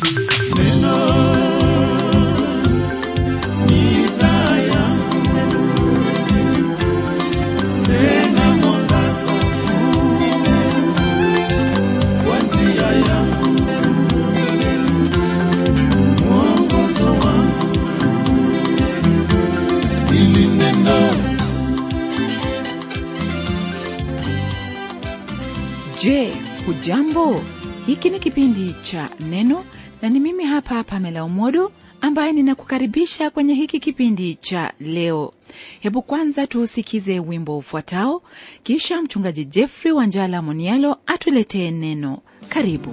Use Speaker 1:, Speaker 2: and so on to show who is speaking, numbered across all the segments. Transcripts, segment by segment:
Speaker 1: Je, hujambo? Hiki ni kipindi cha Neno na ni mimi hapa Pamela Umodo ambaye ninakukaribisha kwenye hiki kipindi cha leo. Hebu kwanza tuusikize wimbo ufuatao, kisha mchungaji Jeffrey Wanjala Monialo atuletee neno. Karibu.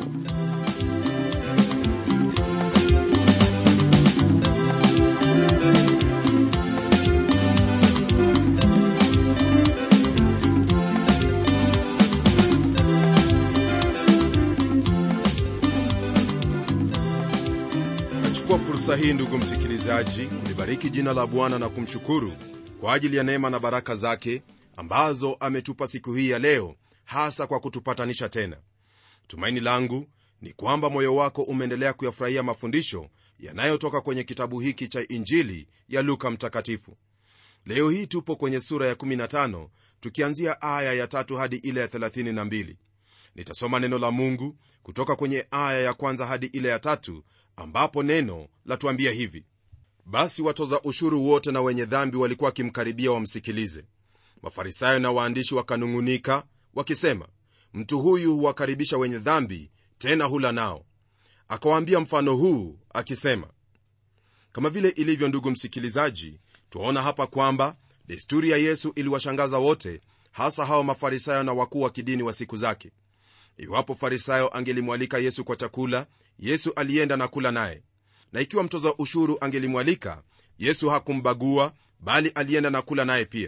Speaker 2: nachukua fursa hii ndugu msikilizaji kulibariki jina la bwana na kumshukuru kwa ajili ya neema na baraka zake ambazo ametupa siku hii ya leo hasa kwa kutupatanisha tena tumaini langu ni kwamba moyo wako umeendelea kuyafurahia mafundisho yanayotoka kwenye kitabu hiki cha injili ya luka mtakatifu leo hii tupo kwenye sura ya 15 tukianzia aya ya tatu hadi ile ya 32 nitasoma neno la mungu kutoka kwenye aya ya kwanza hadi ile ya tatu ambapo neno latuambia hivi basi watoza ushuru wote na wenye dhambi walikuwa wakimkaribia wamsikilize mafarisayo na waandishi wakanung'unika wakisema mtu huyu huwakaribisha wenye dhambi tena hula nao akawaambia mfano huu akisema kama vile ilivyo ndugu msikilizaji twaona hapa kwamba desturi ya yesu iliwashangaza wote hasa hao mafarisayo na wakuu wa kidini wa siku zake iwapo farisayo angelimwalika yesu kwa chakula yesu alienda na kula naye na ikiwa mtoza ushuru angelimwalika yesu hakumbagua bali alienda na kula naye pia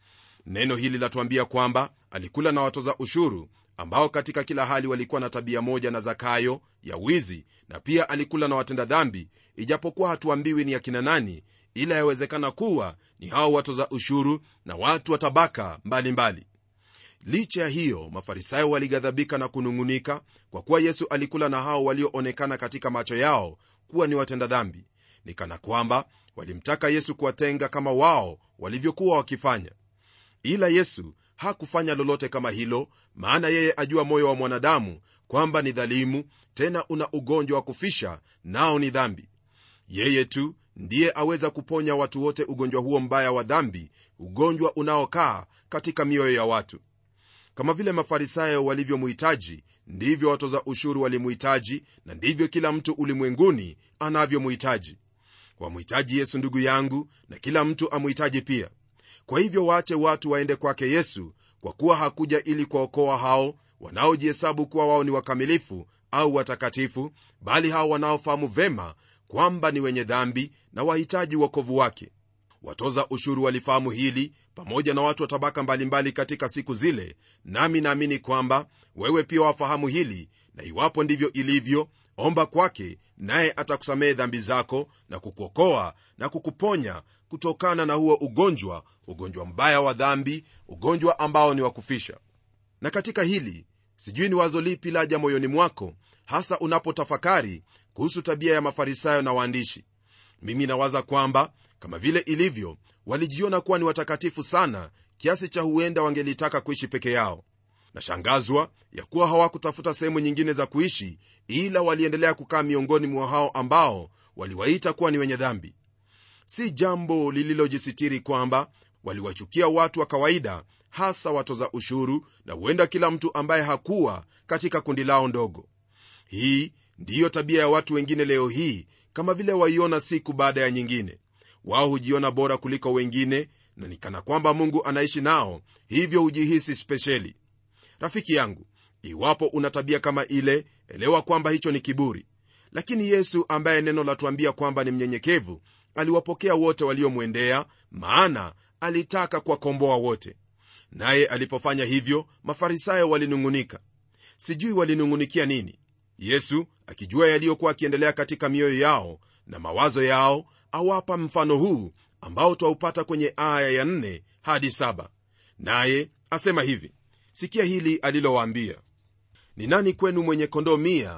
Speaker 2: neno hili latuambia kwamba alikula na watoza ushuru ambao katika kila hali walikuwa na tabia moja na zakayo ya wizi na pia alikula na watenda dhambi ijapokuwa hatuambiwi ni akina nani ila yawezekana kuwa ni hao watoza ushuru na watu wa tabaka mbalimbali licha ya hiyo mafarisayo walighadhabika na kunung'unika kwa kuwa yesu alikula na hao walioonekana katika macho yao kuwa ni watenda dhambi ni kana kwamba walimtaka yesu kuwatenga kama wao walivyokuwa wakifanya ila yesu hakufanya lolote kama hilo maana yeye ajua moyo wa mwanadamu kwamba ni dhalimu tena una ugonjwa wa kufisha nao ni dhambi yeye tu ndiye aweza kuponya watu wote ugonjwa huo mbaya wa dhambi ugonjwa unaokaa katika mioyo ya watu kama vile mafarisayo walivyomuhitaji ndivyo watoza ushuru walimuhitaji na ndivyo kila mtu ulimwenguni anavyomuhitaji wamhitaji yesu ndugu yangu na kila mtu amuhitaji pia kwa hivyo waache watu waende kwake yesu kwa kuwa hakuja ili kuwaokoa hao wanaojihesabu kuwa wao ni wakamilifu au watakatifu bali hao wanaofahamu vema kwamba ni wenye dhambi na wahitaji uokovu wake watoza ushuru walifahamu hili pamoja na watu wa tabaka mbalimbali katika siku zile nami naamini kwamba wewe pia wafahamu hili na iwapo ndivyo ilivyo omba kwake naye atakusamehe dhambi zako na kukuokoa na kukuponya kutokana na huo ugonjwa ugonjwa mbaya wa dhambi ugonjwa ambao ni wa kufisha na katika hili sijui ni wazo lipi laja moyoni mwako hasa unapotafakari kuhusu tabia ya mafarisayo na waandishi mimi nawaza kwamba kama vile ilivyo walijiona kuwa ni watakatifu sana kiasi cha huenda wangelitaka kuishi peke yao nashangazwa ya kuwa hawakutafuta sehemu nyingine za kuishi ila waliendelea kukaa miongoni mwa hao ambao waliwaita kuwa ni wenye dhambi si jambo lililojisitiri kwamba waliwachukia watu wa kawaida hasa watoza ushuru na huenda kila mtu ambaye hakuwa katika kundi lao ndogo hii ndiyo tabia ya watu wengine leo hii kama vile waiona siku baada ya nyingine wao hujiona bora kuliko wengine na ni kana kwamba mungu anaishi nao hivyo hujihisi spesheli rafiki yangu iwapo una tabia kama ile elewa kwamba hicho ni kiburi lakini yesu ambaye neno latuambia kwamba ni mnyenyekevu aliwapokea wote waliomwendea maana alitaka kuwakomboa wote naye alipofanya hivyo mafarisayo walinung'unika sijui walinung'unikia nini yesu akijua yaliyokuwa akiendelea katika mioyo yao na mawazo yao awapa mfano huu ambao twaupata kwenye aya ya 4 hadi 7 naye asema hivi sikia hili alilowaambia ni nani kwenu mwenye kondoo mia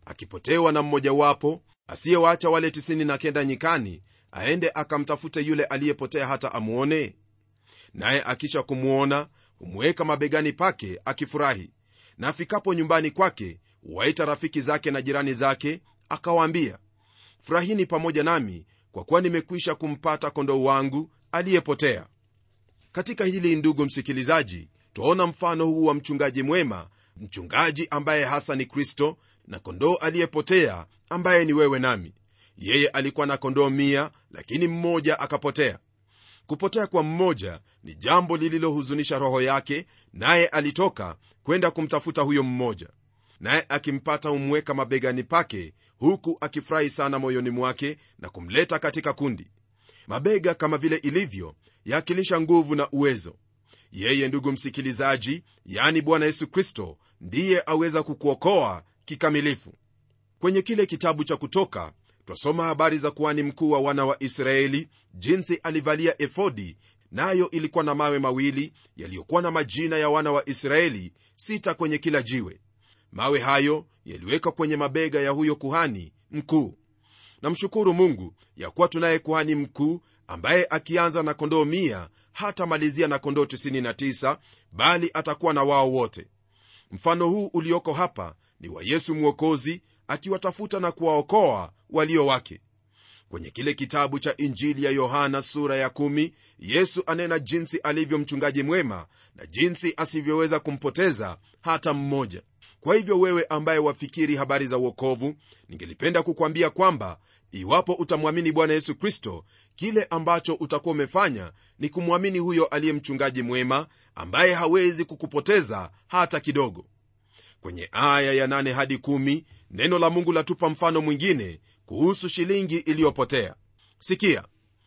Speaker 2: akipotewa na mmojawapo asiyewaacha wale 99 nyikani aende akamtafute yule aliyepotea hata amwone naye akisha kumwona humweka mabegani pake akifurahi na afikapo nyumbani kwake huwaita rafiki zake na jirani zake akawaambia furahini pamoja nami kwa kuwa nimekwisha kumpata kondoo wangu aliyepotea katika hili ndugu msikilizaji twaona mfano huu wa mchungaji mwema mchungaji ambaye hasa ni kristo na kondoo aliyepotea ambaye ni wewe nami yeye alikuwa na kondoo mia lakini mmoja akapotea kupotea kwa mmoja ni jambo lililohuzunisha roho yake naye alitoka kwenda kumtafuta huyo mmoja naye akimpata humweka mabegani pake huku akifurahi sana moyoni mwake na kumleta katika kundi mabega kama vile ilivyo yaakilisha nguvu na uwezo yeye ndugu msikilizaji yani bwana yesu kristo ndiye aweza kukuokoa kikamilifu kwenye kile kitabu cha kutoka twasoma habari za kuhani mkuu wa wana wa israeli jinsi alivalia efodi nayo ilikuwa na mawe mawili yaliyokuwa na majina ya wana wa israeli sita kwenye kila jiwe mawe hayo yaliwekwa kwenye mabega ya huyo kuhani mkuu namshukuru mungu ya kuwa tunaye kuhani mkuu ambaye akianza na kondoo mia hatamalizia na kondoo 99 bali atakuwa na wao wote mfano huu ulioko hapa ni wa yesu mwokozi akiwatafuta na kuwaokoa walio wake kwenye kile kitabu cha injili ya yohana sura ya 1 yesu anena jinsi alivyo mchungaji mwema na jinsi asivyoweza kumpoteza hata mmoja kwa hivyo wewe ambaye wafikiri habari za uokovu ningelipenda kukwambia kwamba iwapo utamwamini bwana yesu kristo kile ambacho utakuwa umefanya ni kumwamini huyo aliye mchungaji mwema ambaye hawezi kukupoteza hata kidogo kwenye aya ya 8 hadi 1 neno la mungu latupa mfano mwingine kuhusu shilingi iliyopotea sikia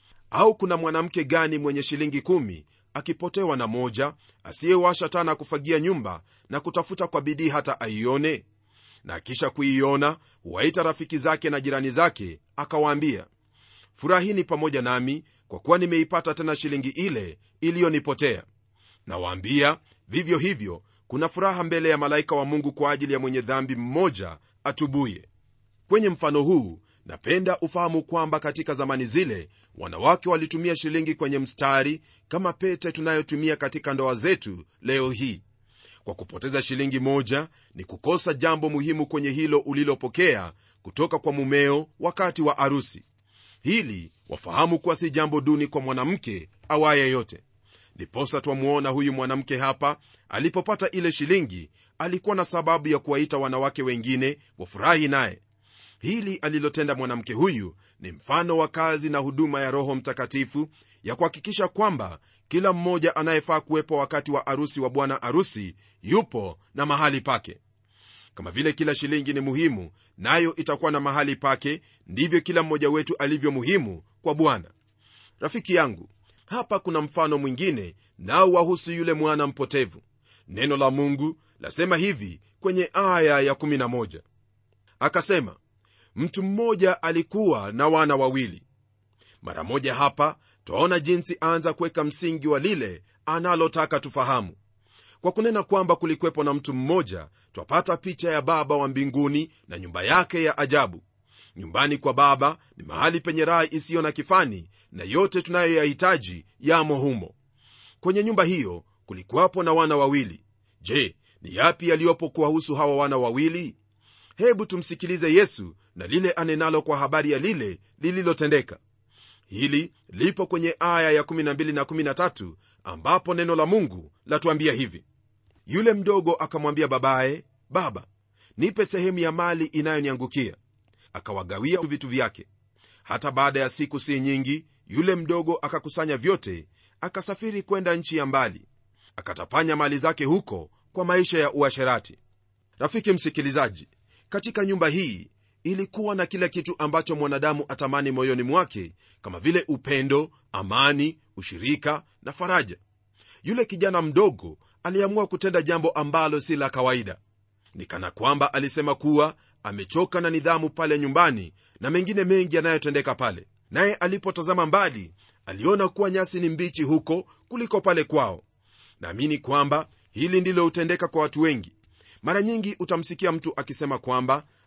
Speaker 2: au kuna mwanamke gani mwenye shilingi kumi akipotewa na moja asiyewasha tana kufagia nyumba na kutafuta kwa bidii hata aione na akisha kuiona huwaita rafiki zake na jirani zake akawaambia furahini pamoja nami kwa kuwa nimeipata tena shilingi ile iliyonipotea nawaambia vivyo hivyo kuna furaha mbele ya malaika wa mungu kwa ajili ya mwenye dhambi mmoja atubuye kwenye mfano huu napenda ufahamu kwamba katika zamani zile wanawake walitumia shilingi kwenye mstari kama pete tunayotumia katika ndoa zetu leo hii kwa kupoteza shilingi moja ni kukosa jambo muhimu kwenye hilo ulilopokea kutoka kwa mumeo wakati wa arusi hili wafahamu kuwa si jambo duni kwa mwanamke awaye yote ndiposa twamwona huyu mwanamke hapa alipopata ile shilingi alikuwa na sababu ya kuwaita wanawake wengine wafurahi naye hili alilotenda mwanamke huyu ni mfano wa kazi na huduma ya roho mtakatifu ya kuhakikisha kwamba kila mmoja anayefaa kuwepo wakati wa arusi wa bwana arusi yupo na mahali pake kama vile kila shilingi ni muhimu nayo itakuwa na mahali pake ndivyo kila mmoja wetu alivyo muhimu kwa bwana rafiki yangu hapa kuna mfano mwingine nao wahusu yule mwana mpotevu neno la mungu lasema hivi kwenye aya ya 11 akasema mtu mmoja alikuwa na wana wawili mara moja hapa twaona jinsi aanza kuweka msingi wa lile analotaka tufahamu kwa kunena kwamba kulikwepo na mtu mmoja twapata picha ya baba wa mbinguni na nyumba yake ya ajabu nyumbani kwa baba ni mahali penye raha isiyo na kifani na yote tunayoyahitaji yamo humo kwenye nyumba hiyo kulikuwapo na wana wawili je ni yapi yaliyopo kuwahusu hawa wana wawili hebu tumsikilize yesu na lile anenalo kwa habari ya lile lililotendeka hili lipo kwenye aya ya 12 na 13 ambapo neno la mungu latuambia hivi yule mdogo akamwambia babaye baba nipe sehemu ya mali inayoniangukia akawagawia vitu vyake hata baada ya siku si nyingi yule mdogo akakusanya vyote akasafiri kwenda nchi ya mbali akatapanya mali zake huko kwa maisha ya uasherati rafiki msikilizaji katika nyumba hii ilikuwa na kila kitu ambacho mwanadamu atamani moyoni mwake kama vile upendo amani ushirika na faraja yule kijana mdogo aliamua kutenda jambo ambalo si la kawaida ni kana kwamba alisema kuwa amechoka na nidhamu pale nyumbani na mengine mengi yanayotendeka pale naye alipotazama mbali aliona kuwa nyasi ni mbichi huko kuliko pale kwao naamini kwamba hili ndilo hutendeka kwa watu wengi mara nyingi utamsikia mtu akisema kwamba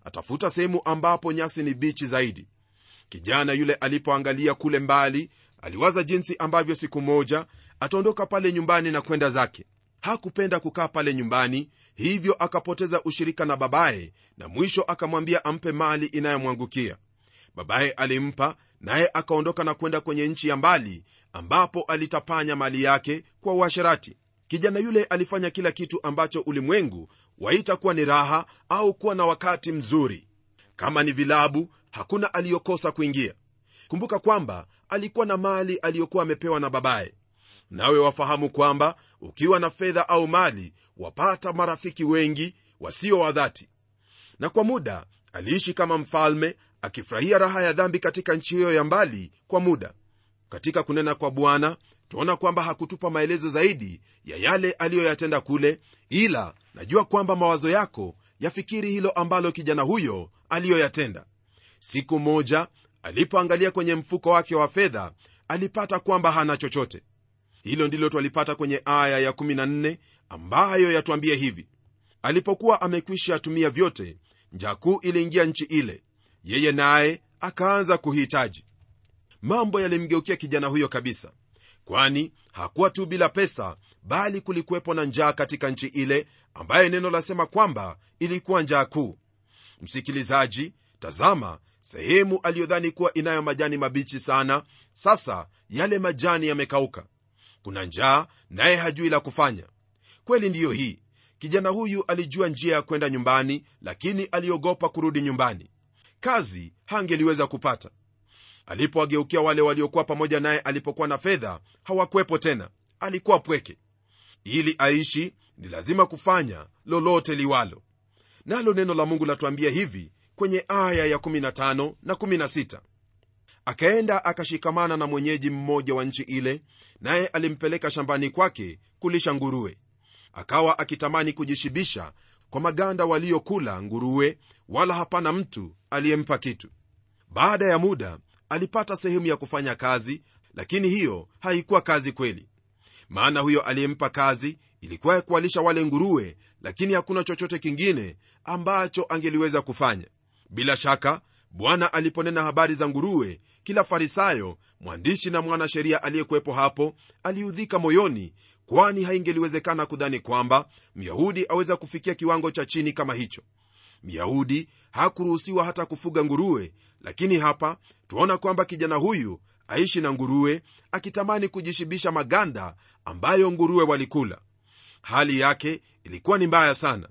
Speaker 2: atafuta sehemu ambapo nyasi ni bichi zaidi kijana yule alipoangalia kule mbali aliwaza jinsi ambavyo siku moja ataondoka pale nyumbani na kwenda zake hakupenda kukaa pale nyumbani hivyo akapoteza ushirika na babaye na mwisho akamwambia ampe mali inayomwangukia babaye alimpa naye akaondoka na kwenda kwenye nchi ya mbali ambapo alitapanya mali yake kwa uasherati kijana yule alifanya kila kitu ambacho ulimwengu waita kuwa ni raha au kuwa na wakati mzuri kama ni vilabu hakuna aliyokosa kuingia kumbuka kwamba alikuwa na mali aliyokuwa amepewa na babaye nawe wafahamu kwamba ukiwa na fedha au mali wapata marafiki wengi wasio wa dhati na kwa muda aliishi kama mfalme akifurahia raha ya dhambi katika nchi hiyo ya mbali kwa muda katika kunena kwa bwana tuona kwamba hakutupa maelezo zaidi ya yale aliyoyatenda kule ila najua kwamba mawazo yako yafikiri hilo ambalo kijana huyo aliyoyatenda siku moja alipoangalia kwenye mfuko wake wa fedha alipata kwamba hana chochote hilo ndilo twalipata kwenye aya ya14 ambayo yatwambia hivi alipokuwa amekwisha tumia vyote njaa kuu iliingia nchi ile yeye naye akaanza kuhitaji mambo yalimgeukia kijana huyo kabisa kwani hakuwa tu bila pesa bali kulikuwepo na njaa katika nchi ile ambaye neno lasema kwamba ilikuwa njaa kuu msikilizaji tazama sehemu aliyodhani kuwa inayo majani mabichi sana sasa yale majani yamekauka kuna njaa naye hajui la kufanya kweli ndiyo hii kijana huyu alijua njia ya kwenda nyumbani lakini aliogopa kurudi nyumbani kazi hangeliweza kupata alipowageukia wale waliokuwa pamoja naye alipokuwa na fedha hawakwepo tena alikuwa pweke ili aishi ni lazima kufanya lolote liwalo nalo neno la mungu latuambia hivi kwenye aya ya15 na 16 akaenda akashikamana na mwenyeji mmoja wa nchi ile naye alimpeleka shambani kwake kulisha nguruwe akawa akitamani kujishibisha kwa maganda waliokula nguruwe wala hapana mtu aliyempa kitu baada ya muda alipata sehemu ya kufanya kazi lakini hiyo haikuwa kazi kweli maana huyo aliyempa kazi ilikuwa ya kuwalisha wale nguruwe lakini hakuna chochote kingine ambacho angeliweza kufanya bila shaka bwana aliponena habari za nguruwe kila farisayo mwandishi na mwanasheria aliyekuwepo hapo aliudhika moyoni kwani haingeliwezekana kudhani kwamba myahudi aweza kufikia kiwango cha chini kama hicho myahudi hakuruhusiwa hata kufuga nguruwe lakini hapa tuona kwamba kijana huyu aishi na nguruwe akitamani kujishibisha maganda ambayo nguruwe walikula hali yake ilikuwa ni mbaya sana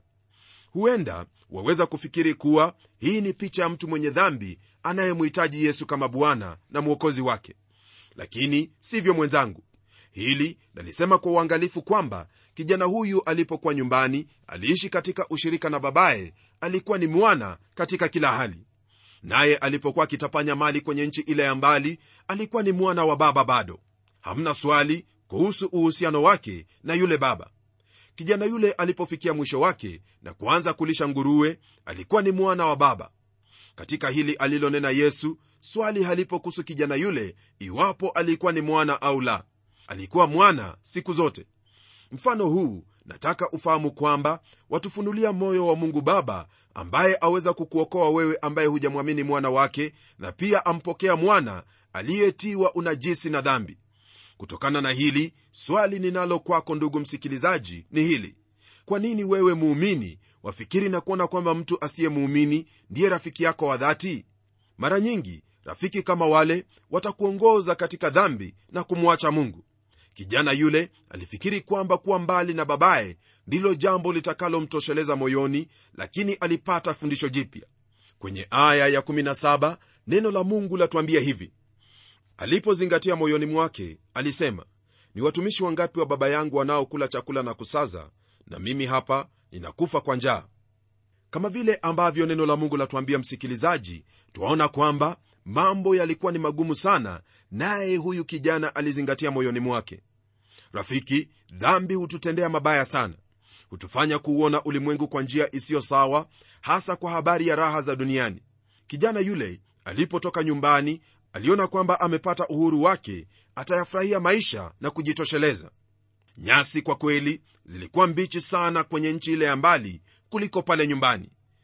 Speaker 2: huenda waweza kufikiri kuwa hii ni picha ya mtu mwenye dhambi anayemhitaji yesu kama bwana na mwokozi wake lakini sivyo mwenzangu hili nalisema kwa uangalifu kwamba kijana huyu alipokuwa nyumbani aliishi katika ushirika na babaye alikuwa ni mwana katika kila hali naye alipokuwa akitapanya mali kwenye nchi ile ya mbali alikuwa ni mwana wa baba bado hamna swali kuhusu uhusiano wake na yule baba kijana yule alipofikia mwisho wake na kuanza kulisha nguruwe alikuwa ni mwana wa baba katika hili alilonena yesu swali halipo kuhusu kijana yule iwapo alikuwa ni mwana au la alikuwa mwana siku zote mfano huu nataka ufahamu kwamba watufunulia moyo wa mungu baba ambaye aweza kukuokoa wewe ambaye hujamwamini mwana wake na pia ampokea mwana aliyetiwa unajisi na dhambi kutokana na hili swali ninalo kwako ndugu msikilizaji ni hili kwa nini wewe muumini wafikiri na kuona kwamba mtu asiye muumini ndiye rafiki yako wa dhati mara nyingi rafiki kama wale watakuongoza katika dhambi na kumwacha mungu kijana yule alifikiri kwamba kuwa mbali na babaye ndilo jambo litakalomtosheleza moyoni lakini alipata fundisho jipya kwenye aya ya17 neno la mungu latuambia hivi alipozingatia moyoni mwake alisema ni watumishi wangapi wa baba yangu wanaokula chakula na kusaza na mimi hapa ninakufa kwa njaa kama vile ambavyo neno la mungu latuambia msikilizaji twaona kwamba mambo yalikuwa ni magumu sana naye huyu kijana alizingatia moyoni mwake rafiki dhambi hututendea mabaya sana hutufanya kuuona ulimwengu kwa njia isiyo sawa hasa kwa habari ya raha za duniani kijana yule alipotoka nyumbani aliona kwamba amepata uhuru wake atayafurahia maisha na kujitosheleza nyasi kwa kweli zilikuwa mbichi sana kwenye nchi ile ya mbali kuliko pale nyumbani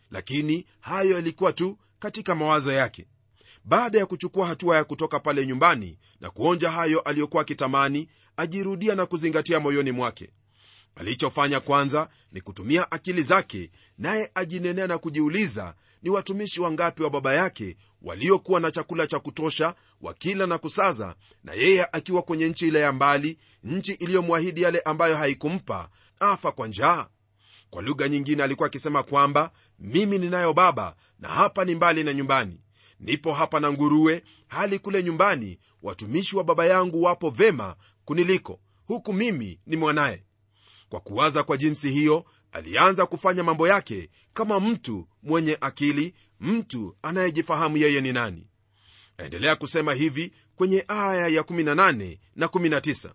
Speaker 2: lakini hayo yalikuwa tu katika mawazo yake baada ya kuchukua hatua ya kutoka pale nyumbani na kuonja hayo aliyokuwa akitamani ajirudia na kuzingatia moyoni mwake alichofanya kwanza ni kutumia akili zake naye ajinenea na kujiuliza ni watumishi wangapi wa baba yake waliokuwa na chakula cha kutosha wakila na kusaza na yeye akiwa kwenye nchi ile ya mbali nchi iliyomwahidi yale ambayo haikumpa afa kwa njaa kwa lugha nyingine alikuwa akisema kwamba mimi ninayo baba na hapa ni mbali na nyumbani nipo hapa na nguruwe hali kule nyumbani watumishi wa baba yangu wapo vema kuniliko huku mimi ni mwanaye kwa kuwaza kwa jinsi hiyo alianza kufanya mambo yake kama mtu mwenye akili mtu anayejifahamu yeye ni nani aendelea kusema hivi kwenye aya ya 18 na 19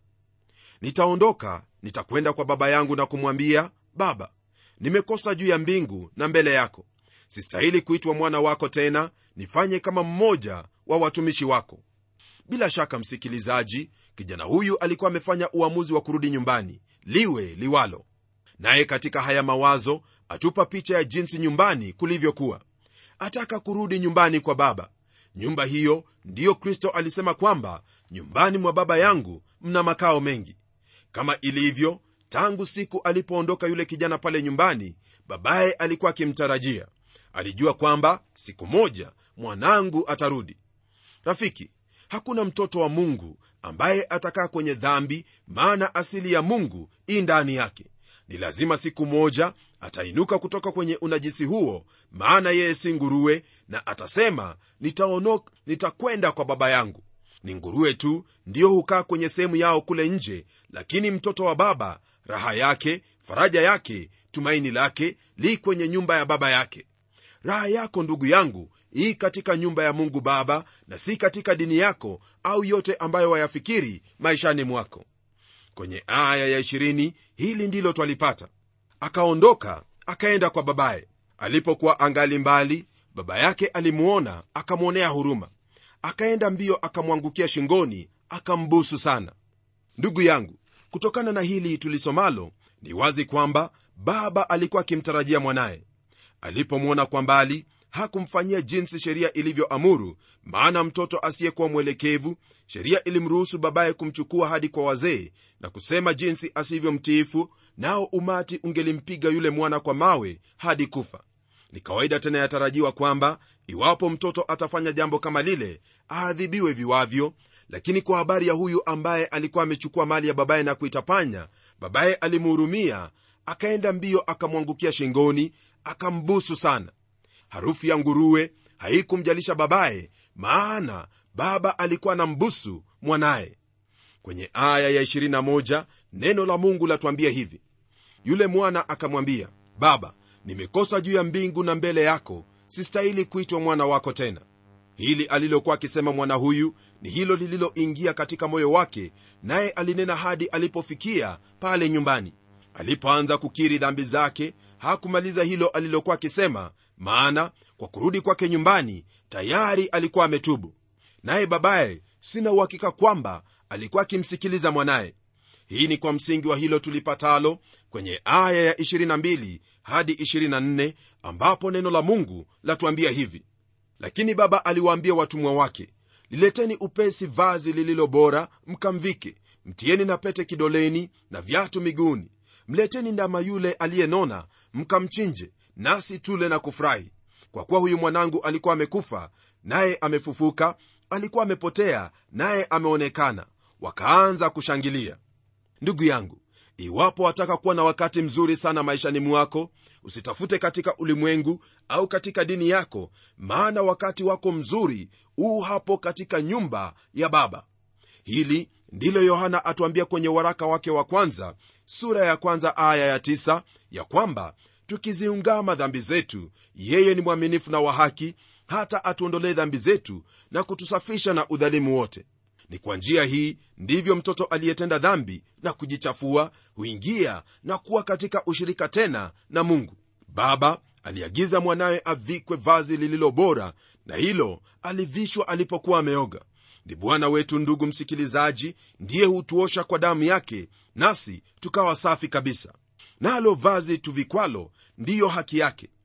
Speaker 2: nitaondoka nitakwenda kwa baba yangu na kumwambia baba nimekosa juu ya mbingu na mbele yako sistahili kuitwa mwana wako tena nifanye kama mmoja wa watumishi wako bila shaka msikilizaji kijana huyu alikuwa amefanya uamuzi wa kurudi nyumbani liwe liwalo naye katika haya mawazo atupa picha ya jinsi nyumbani kulivyokuwa ataka kurudi nyumbani kwa baba nyumba hiyo ndiyo kristo alisema kwamba nyumbani mwa baba yangu mna makao mengi kama ilivyo tangu siku alipoondoka yule kijana pale nyumbani babaye alikuwa akimtarajia alijua kwamba siku moja mwanangu atarudi rafiki hakuna mtoto wa mungu ambaye atakaa kwenye dhambi maana asili ya mungu ii ndani yake ni lazima siku moja atainuka kutoka kwenye unajisi huo maana yeye si nguruwe na atasema nitaonok nitakwenda kwa baba yangu ni nguruwe tu ndiyo hukaa kwenye sehemu yao kule nje lakini mtoto wa baba raha yake faraja yake tumaini lake li kwenye nyumba ya baba yake raha yako ndugu yangu hii katika nyumba ya mungu baba na si katika dini yako au yote ambayo wayafikiri maishani mwako kwenye aya ya 20 hili ndilo twalipata akaondoka akaenda kwa babaye alipokuwa angali mbali baba yake alimuona akamwonea huruma akaenda mbio akamwangukia shingoni akambusu sana ndugu yangu kutokana na hili tulisomalo ni wazi kwamba baba alikuwa akimtarajia mwanaye alipomwona kwa mbali hakumfanyia jinsi sheria ilivyoamuru maana mtoto asiyekuwa mwelekevu sheria ilimruhusu babaye kumchukua hadi kwa wazee na kusema jinsi asivyomtiifu nao umati ungelimpiga yule mwana kwa mawe hadi kufa ni kawaida tena yatarajiwa kwamba iwapo mtoto atafanya jambo kama lile aadhibiwe viwavyo lakini kwa habari ya huyu ambaye alikuwa amechukua mali ya babaye na kuitapanya babaye alimhurumia akaenda mbio akamwangukia shingoni akambusu sana harufu ya nguruwe haikumjalisha babaye maana baba alikuwa na mbusu mwanaye kwenye aya ya 21 neno la mungu latuambia hivi yule mwana akamwambia baba nimekosa juu ya mbingu na mbele yako sistahili kuitwa mwana wako tena hili alilokuwa akisema mwana huyu ni hilo lililoingia katika moyo wake naye alinena hadi alipofikia pale nyumbani alipoanza kukiri dhambi zake hakumaliza hilo alilokuwa akisema maana kwa kurudi kwake nyumbani tayari alikuwa ametubu naye babaye sina uhakika kwamba alikuwa akimsikiliza mwanaye hii ni kwa msingi wa hilo tulipatalo kwenye aya ya 22 hadi 24 ambapo neno la mungu latuambia hivi lakini baba aliwaambia watumwa wake lileteni upesi vazi lililo bora mkamvike mtieni na pete kidoleni na viatu miguuni mleteni ndama yule aliyenona mkamchinje nasi tule na kufurahi kwa kuwa huyu mwanangu alikuwa amekufa naye amefufuka alikuwa amepotea naye ameonekana wakaanza kushangilia ndugu yangu iwapo wataka kuwa na wakati mzuri sana maishani mwako usitafute katika ulimwengu au katika dini yako maana wakati wako mzuri huu hapo katika nyumba ya baba hili ndilo yohana atuambia kwenye waraka wake wa kwanza sura ya kwanza aya ya tisa, ya kwamba tukiziungama dhambi zetu yeye ni mwaminifu na wa haki hata atuondolee dhambi zetu na kutusafisha na udhalimu wote ni kwa njia hii ndivyo mtoto aliyetenda dhambi na kujichafua huingia na kuwa katika ushirika tena na mungu baba aliagiza mwanawe avikwe vazi lililo bora na hilo alivishwa alipokuwa ameoga ni bwana wetu ndugu msikilizaji ndiye hutuosha kwa damu yake nasi tukawa safi kabisa nalo vazi tuvikwalo ndiyo haki yake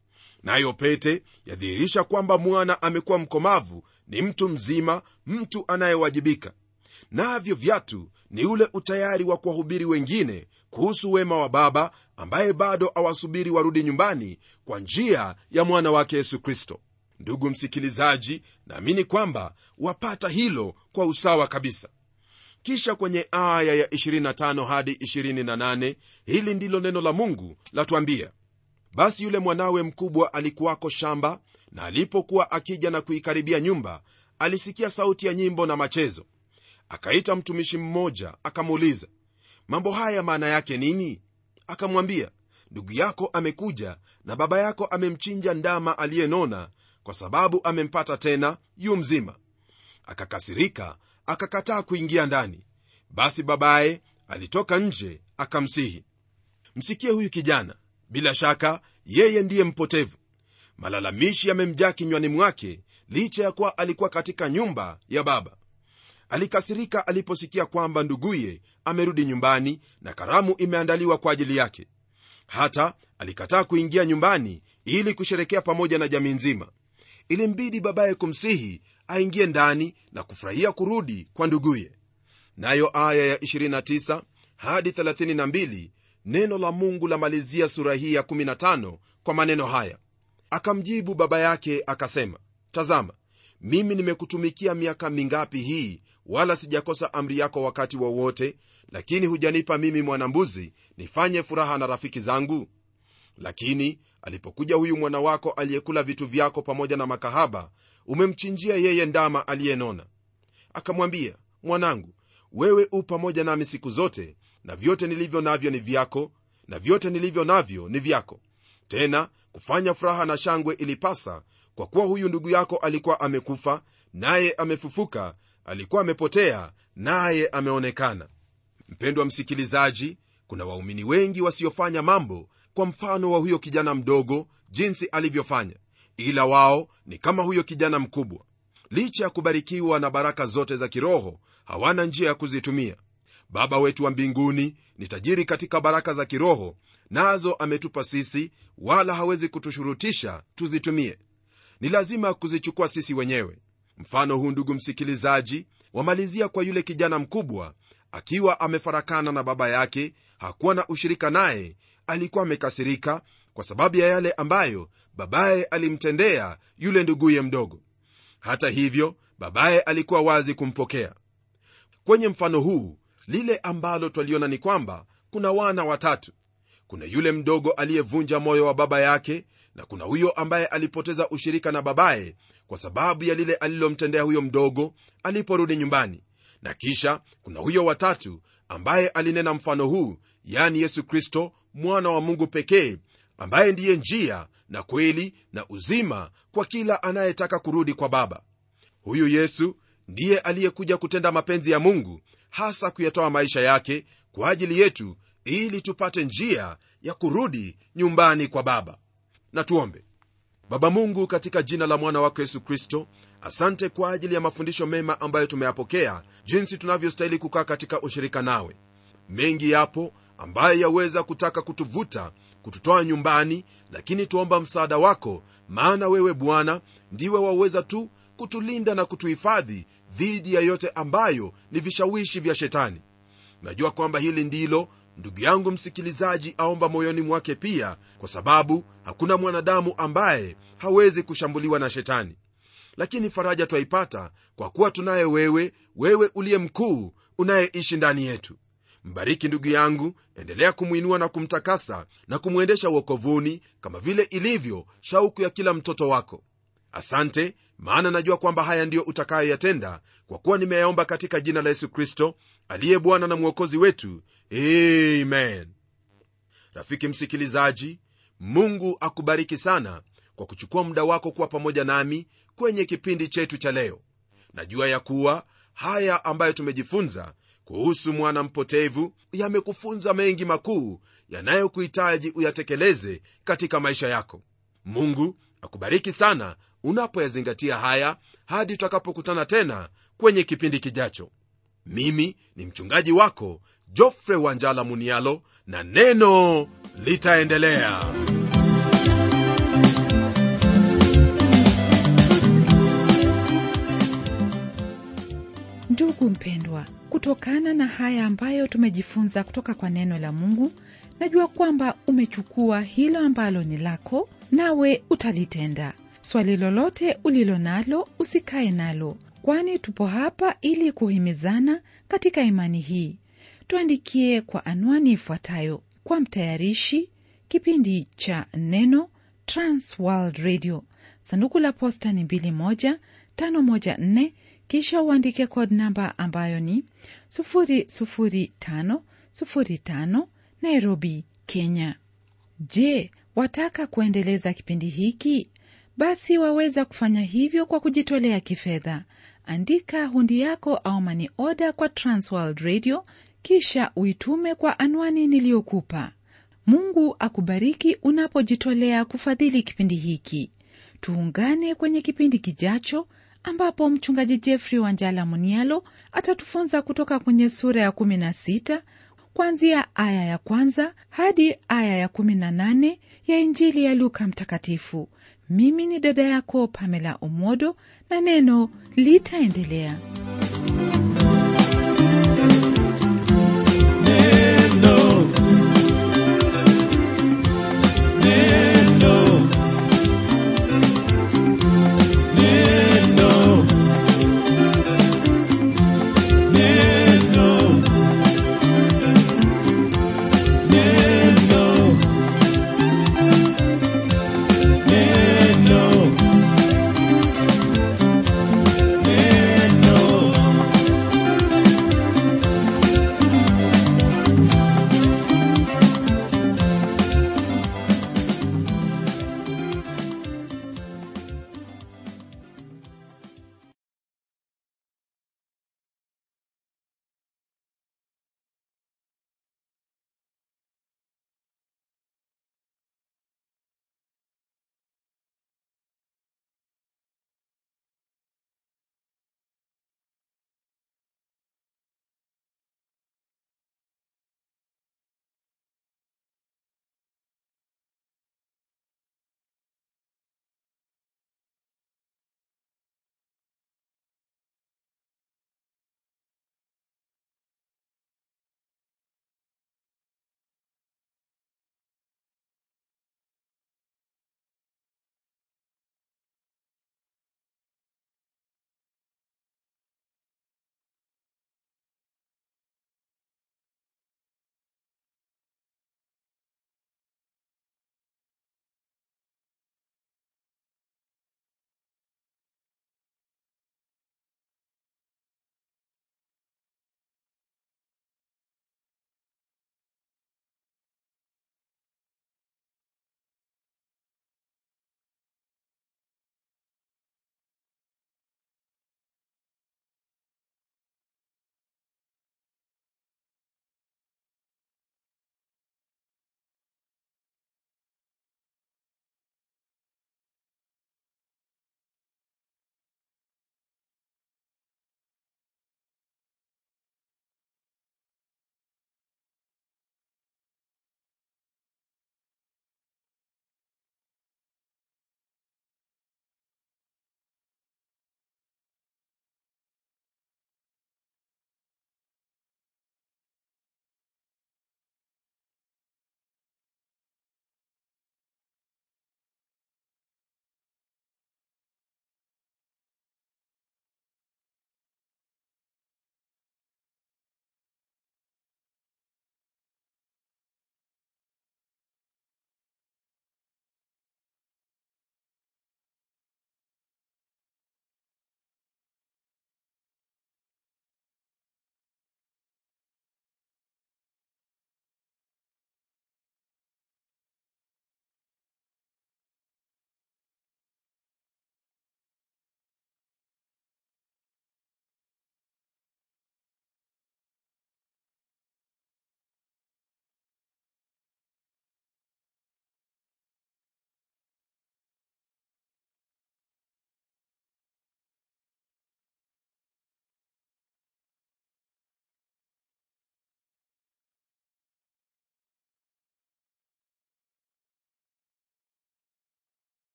Speaker 2: nayo pete yadhihirisha kwamba mwana amekuwa mkomavu ni mtu mzima mtu anayewajibika navyo vyatu ni ule utayari wa kuwahubiri wengine kuhusu wema wa baba ambaye bado awasubiri warudi nyumbani kwa njia ya mwana wake yesu kristo ndugu msikilizaji naamini kwamba wapata hilo kwa usawa kabisa kisha kwenye aya ya 25 hadi 28 hili ndilo neno la mungu latwambia basi yule mwanawe mkubwa alikuwako shamba na alipokuwa akija na kuikaribia nyumba alisikia sauti ya nyimbo na machezo akaita mtumishi mmoja akamuuliza mambo haya maana yake nini akamwambia ndugu yako amekuja na baba yako amemchinja ndama aliyenona kwa sababu amempata tena yu mzima akakasirika akakataa kuingia ndani basi babaye alitoka nje akamsihi msikie huyu kijana bila shaka yeye ndiye mpotevu malalamishi yamemjaa kinywani mwake licha ya kuwa alikuwa katika nyumba ya baba alikasirika aliposikia kwamba nduguye amerudi nyumbani na karamu imeandaliwa kwa ajili yake hata alikataa kuingia nyumbani ili kusherekea pamoja na jamii nzima ilimbidi babaye kumsihi aingie ndani na kufurahia kurudi kwa nduguye nayo aya ya 29 hadi 32 neno la mungu lamalizia sura hii ya 15 kwa maneno haya akamjibu baba yake akasema tazama mimi nimekutumikia miaka mingapi hii wala sijakosa amri yako wakati wowote wa lakini hujanipa mimi mwanambuzi nifanye furaha na rafiki zangu lakini alipokuja huyu mwana wako aliyekula vitu vyako pamoja na makahaba umemchinjia yeye ndama aliyenona akamwambia mwanangu wewe u pamoja nami siku zote na vyote nilivyo navyo ni vyako na vyote nilivyo navyo ni vyako tena kufanya furaha na shangwe ilipasa kwa kuwa huyu ndugu yako alikuwa amekufa naye amefufuka alikuwa amepotea naye ameonekana mpendwa msikilizaji kuna waumini wengi wasiofanya mambo kwa mfano wa huyo kijana mdogo jinsi alivyofanya ila wao ni kama huyo kijana mkubwa licha ya kubarikiwa na baraka zote za kiroho hawana njia ya kuzitumia baba wetu wa mbinguni ni tajiri katika baraka za kiroho nazo ametupa sisi wala hawezi kutushurutisha tuzitumie ni lazima kuzichukua sisi wenyewe mfano huu ndugu msikilizaji wamalizia kwa yule kijana mkubwa akiwa amefarakana na baba yake hakuwa na ushirika naye alikuwa amekasirika kwa sababu ya yale ambayo babaye alimtendea yule nduguye mdogo hata hivyo babaye alikuwa wazi kumpokea kwenye mfano huu lile ambalo twaliona ni kwamba kuna wana watatu kuna yule mdogo aliyevunja moyo wa baba yake na kuna huyo ambaye alipoteza ushirika na babaye kwa sababu ya lile alilomtendea huyo mdogo aliporudi nyumbani na kisha kuna huyo watatu ambaye alinena mfano huu yani yesu kristo mwana wa mungu pekee ambaye ndiye njia na kweli na uzima kwa kila anayetaka kurudi kwa baba huyu yesu ndiye aliyekuja kutenda mapenzi ya mungu hasa kuyatoa maisha yake kwa ajili yetu ili tupate njia ya kurudi nyumbani kwa baba na tuombe baba mungu katika jina la mwana wako yesu kristo asante kwa ajili ya mafundisho mema ambayo tumeyapokea jinsi tunavyostahili kukaa katika ushirika nawe mengi yapo ambayo yaweza kutaka kutuvuta kututoa nyumbani lakini tuomba msaada wako maana wewe bwana ndiwe waweza tu kutulinda na kutuhifadhi dhidi ya yote ambayo ni vishawishi vya shetani najua kwamba hili ndilo ndugu yangu msikilizaji aomba moyoni mwake pia kwa sababu hakuna mwanadamu ambaye hawezi kushambuliwa na shetani lakini faraja twaipata kwa kuwa tunaye wewe wewe uliye mkuu unayeishi ndani yetu mbariki ndugu yangu endelea kumwinua na kumtakasa na kumwendesha uokovuni kama vile ilivyo shauku ya kila mtoto wako asante maana najua kwamba haya ndiyo utakayoyatenda kwa kuwa nimeyaomba katika jina la yesu kristo aliye bwana na mwokozi wetu amen rafiki msikilizaji mungu akubariki sana kwa kuchukua muda wako kuwa pamoja nami kwenye kipindi chetu cha leo najua ya kuwa haya ambayo tumejifunza kuhusu mwana mpotevu yamekufunza mengi makuu yanayokuhitaji uyatekeleze katika maisha yako mungu akubariki sana unapoyazingatia haya hadi tutakapokutana tena kwenye kipindi kijacho mimi ni mchungaji wako jofre wanjala munialo na neno litaendelea
Speaker 1: ndugu mpendwa kutokana na haya ambayo tumejifunza kutoka kwa neno la mungu najua kwamba umechukua hilo ambalo ni lako nawe utalitenda swali lolote ulilo nalo usikae nalo kwani tupo hapa ili kuhimizana katika imani hii tuandikie kwa anwani ifuatayo kwa mtayarishi kipindi cha neno transworld radio sanduku la posta ni 2154 kisha uandike code namba ambayo ni 00505 nairobi kenya je wataka kuendeleza kipindi hiki basi waweza kufanya hivyo kwa kujitolea kifedha andika hundi yako au mani oda kwa transworld radio kisha uitume kwa anwani niliyokupa mungu akubariki unapojitolea kufadhili kipindi hiki tuungane kwenye kipindi kijacho ambapo mchungaji jeffrey wanjala munialo atatufunza kutoka kwenye sura ya 16 kuanzia aya ya kwanza hadi aya ya 18 ya injili ya luka mtakatifu mimi ni dada yako pamela omodo na neno litaendelea